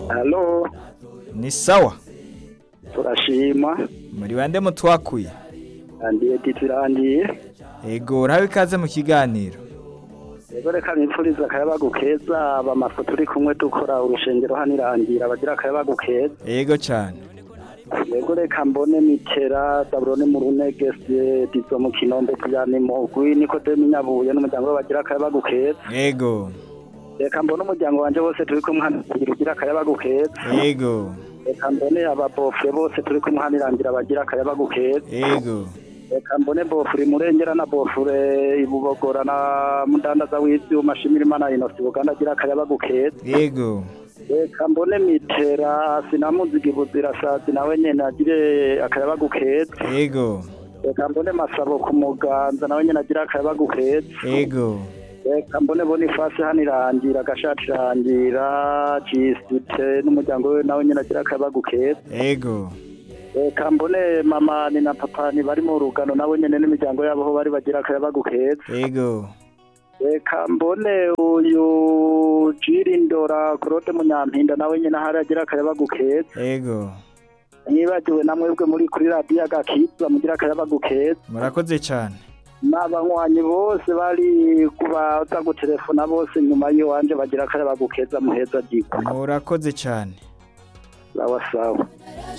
halo ni sawa turashima muri bande mutwakuye andiye titirangiye ego urabe ikaze mu kiganiro rero reka nipfuriza akayabagu keza bamafu turi kumwe dukora urushengero hano irangira bagira akayabagu keza ego cyane rego reka mbone mitera daburone mu runegese dizo mu kinombe tujyane mu gwi niko demi nyabuye n'umuryango we bagira akayabagu keza ego reka mbone umuryango wanje wose turi kumwe hano irangira ugira akayabagu keza ego reka mbone ababofure bose turi kumwe hano irangira bagira akayabagu keza ego reka mbone bofure imurengera na bofure ibubogora na mudandaza w'ivyuma shimira imana inosi buganda agira akayabagu keza ego reka mbone mitera sinamuziga ibuzirasazi nawe nyene agire akayabagu keza ego reka mbone masabo ku muganza nawe nyene agira akayabagu keza ego reka mbone bonifasi hano irangira agashati irangira cisite n'umuryango we nawe nyene agira akayabagu keza ego reka mbone mama ni na papa ni bari mu rugano nabo nyene n'imiryango yabo ho bari bagira akayabagu keza ego reka mbone uyu jirindora claude munyampinda nawe nyene ahari agira akayabagu keza ego nibagiwe na mwebwe muri kuri radiyo agakiza mugira akayabagu keza murakoze cyane n'abanywanyi bose bari kubaza gutelefona bose nyuma y'iwanje bagira akayabagu keza muheza gikwa murakoze cyane sawa sawa